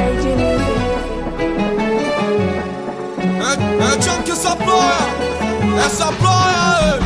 KG Music. É, é tchan que essa ploia, essa ploia,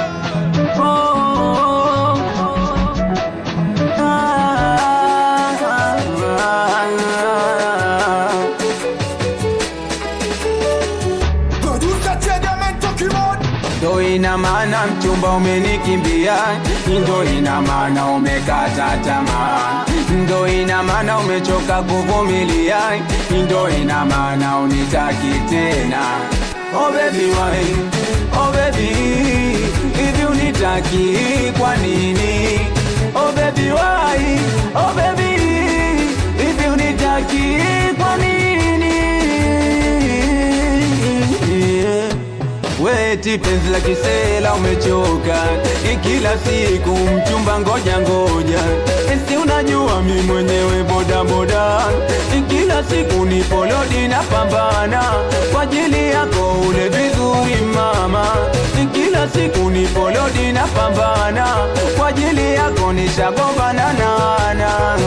Producer Chegamento Kimon Ndo ina maana mchumba umenikimbia, ndo ina maana umekata tamaa, ndo ina maana umechoka kuvumilia, ndo ina maana unitaki tena. Oh baby why, oh baby, hivi unitaki kwa nini? Oh baby why, oh baby, hivi unitaki kwa nini? Yeah. Weti penzi la kisela umechoka, Ni kila siku mchumba ngoja ngoja, si unajua mi mwenyewe boda boda, Ni kila siku ni polodi na pambana kwa ajili yako ule vizuri mama, Ni kila siku ni polodi na pambana kwa ajili yako nishagombana nana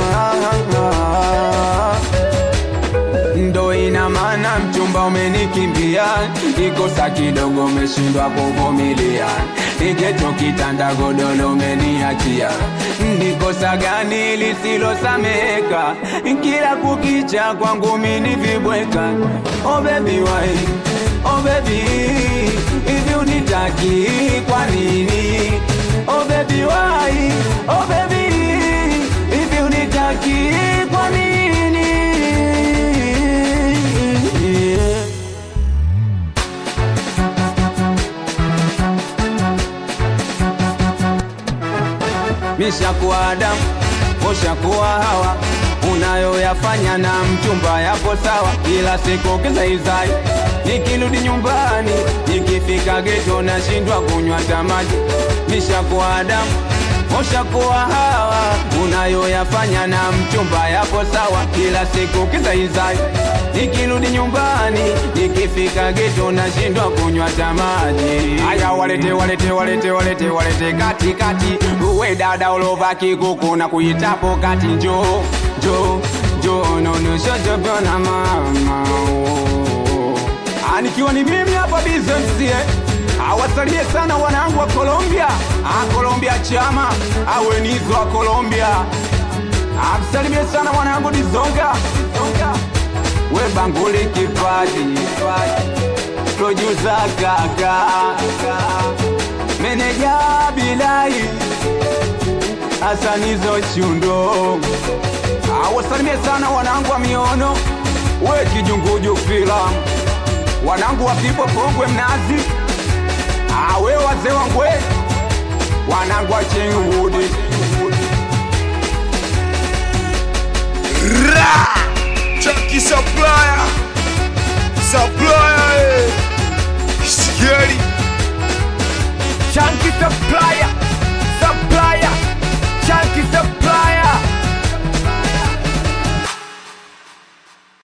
ndo ina maana mchumba umenikimbia, ikosa kidogo umeshindwa kuvumilia, ikecho kitanda godolo umeniachia, ndikosa gani lisilosameka? Kila kukicha kwangu mini vibweka. Oh baby why, oh baby, hivi unitaki kwa nini? Oh baby why, oh baby, hivi unitaki kwa nini? Yeah. Mishakuwa Adamu, ushakuwa Hawa, unayoyafanya na mchumba yapo sawa, kila siku kizaizai. Nikirudi nyumbani, nikifika geto nashindwa kunywa tamaji. Mishakuwa Adamu, ushakuwa Hawa, unayoyafanya na mchumba yapo sawa, kila siku kizaizai. Nikirudi nyumbani, nikifika geto nashindwa kunywa tamaji. Aya, walete walete walete walete walete kati kati, uwe dada ulova kikuku na kuitapo kati, njo njo njo nonoshojogo na mama Ah, nikiwa ni mimi hapa bizemsie awasalie sana wanangu wa Colombia ah, Colombia chama awenizo wa Colombia amsalimie sana mwanangu Dizonga Dizonga we banguli kipaji producer kaka meneja bilai asanizo chundo awasalimie sana wanangu wa miono we kijunguju filamu wanangu wa pipo pongwe mnazi awe wazee wangwe wanangu wa chingwood Ra Chunky Supplier Supplier eh. Scary Chunky supplier, supplier, chunky supplier.